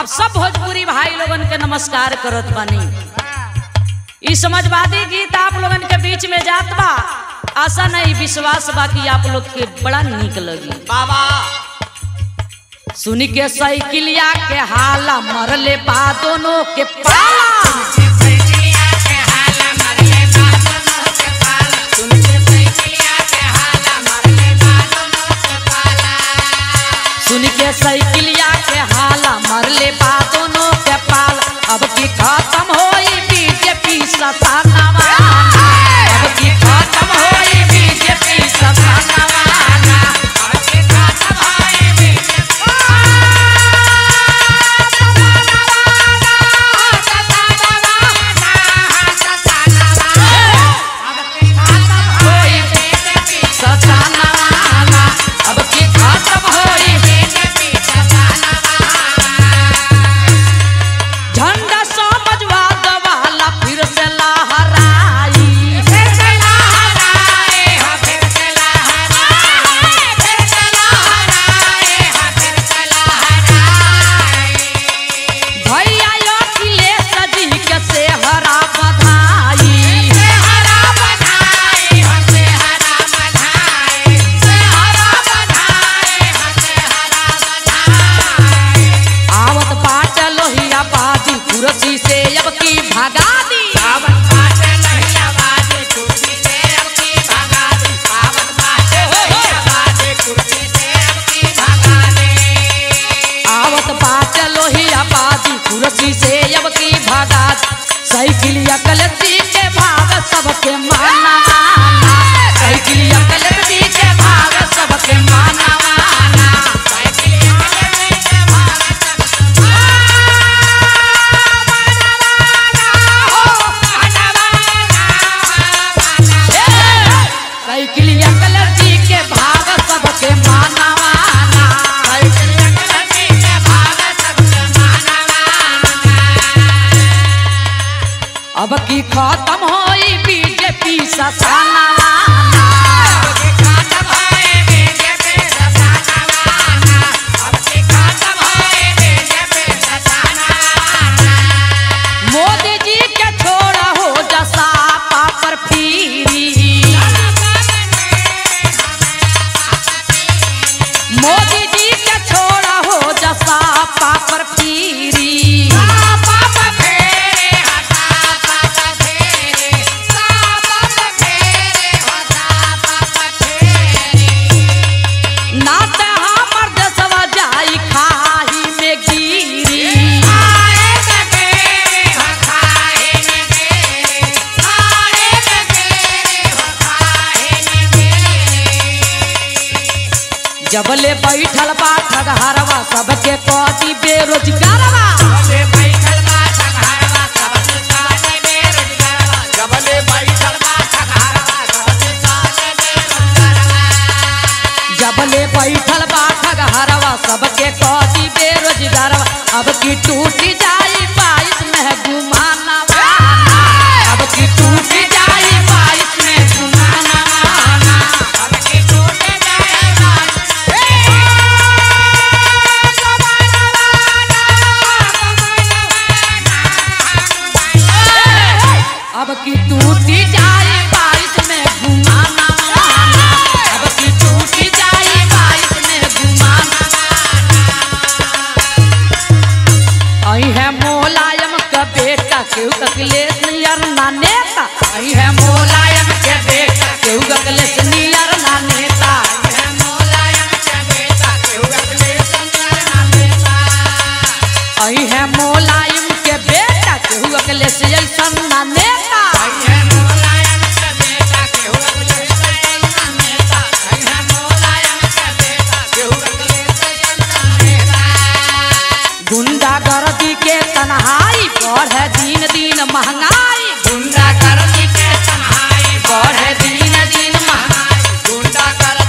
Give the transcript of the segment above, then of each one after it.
आप सब भोजपुरी भाई लोगन के नमस्कार करत बानी ई समाजवादी गीत आप लोगन के बीच में जात बा आशा नहीं विश्वास बा कि आप लोग के बड़ा निक लगी बाबा सुनी के साइकिलिया के हाला मरले बा दोनों के पाला सुन के साइकिलिया के हाला मरले बा दोनों के पाल अब की खत्म होई बीजेपी सतानावा अब की खत्म होई बीजेपी सतानावा होई बीजेपी सतानावा अब की खत्म होई झंडा समझवाद वाला फिर से लहराई भैया अखिलेश जी के से हरा बधाई आवत बाट लोहिया बादी कुर्सी से अब की भगा दी आवत बाट लोहिया बादी कुर्सी से अब की भगा दी साइकिलिया कलती के भाग सबके माना साइकिलिया कलती के भाग सबके माना साइकिलिया कलती के भाग सबके माना अब की खत्म होई बीजेपी ससाना मोदी जी के छोड़ा हो जसा पापर पीरी मोदी जी के छोड़ा हो जसा पापर पीरी ना ते हमर देशवा जाई खाही में गिरी जबले बैठल बा ठगहरवा सबके कदी बेरोजगारवा जबले बैठल बा ठगहरवा सबके कदी बेरोजगारवा अब की टूटी जाई बाईस में घुमाना अब की टूटी जाई बाईस में घुमाना अब की टूटी जाई बारिश में घुमाना अब की टूटी जाई बारिश में घुमाना आई है मोलायम का बेटा केहू ककलेश नियर ना नेता आई है मोलायम के बेटा केहू ककलेश नियर ना नेता आई है मोलायम के बेटा केहू ककलेश ऐसन ना नेता गुंडा गर्दी के तनहाई बढ़े दिन दिन महंगाई गुंडा गर्दी के तनहाई बढ़े दिन दिन महंगाई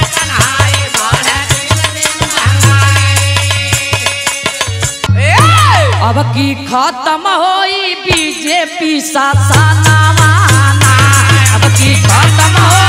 अब की खत्म होई बीजेपी सासाना अब की खत्म हो